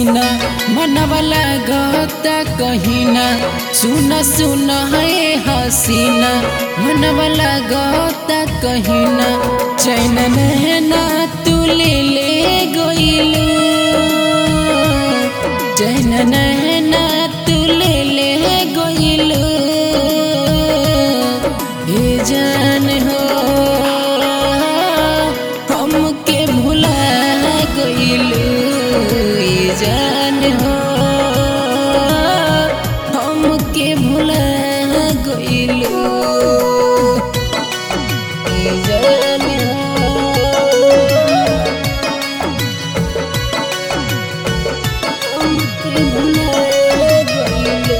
हसीना मनवाला गता कहीना सुन सुन है हसीना मनवाला गता कहीना चैन नहना तू ले ले गइलू चैन नहना तू ले ले गइलू हे जान हो हमके भुला गइलू हे जान हो हमके भुला गइलू हे जान हो हमके भुला गइलू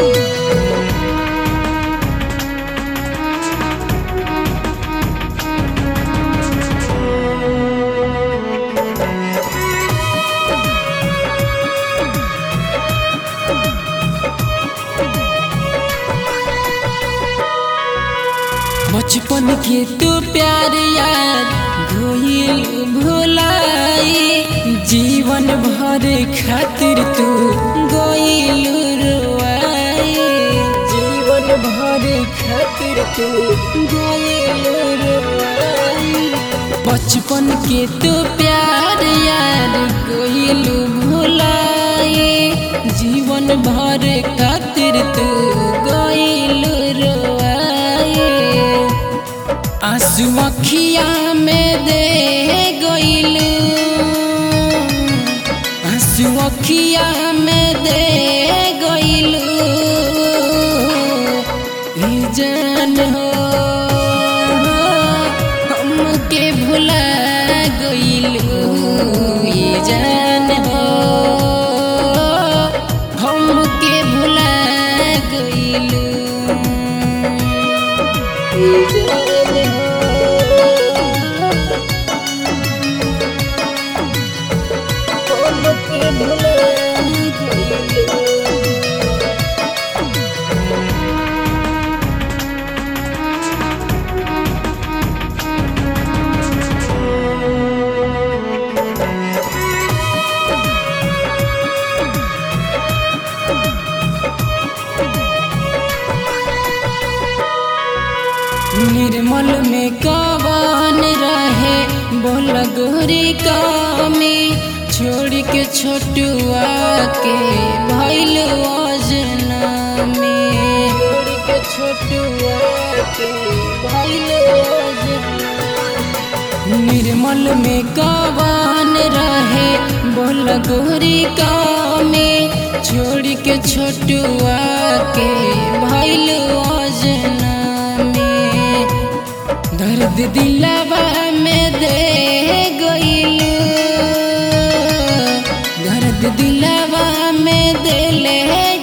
बचपन के तू प्यार याद भूल भुलाई जीवन भर खातिर तू गोइल रुआई जीवन भर खातिर तू गोइल रुआई बचपन के तू प्यार याद गोइल भुलाई जीवन भर खातिर तू गोइल रुआई आंसू अखिया में दे गइलू आंसू अखिया में दे गइलू ई जान हो हमके भुला गइलू ई जान हो हमके भुला गइलू ई जान हो हमके भुला गइलू निर्मल में कवन रहे बोल गोरी कामी छोड़ के छोटुआ के भैल अजना में छोड़ के छोटुआ के भैल निर्मल में कवन रहे बोल गोरी कामी छोड़ के छोटुआ के भैल अजना में दर्द दिलवा में दे गइलू दर्द दिलवा में दे ले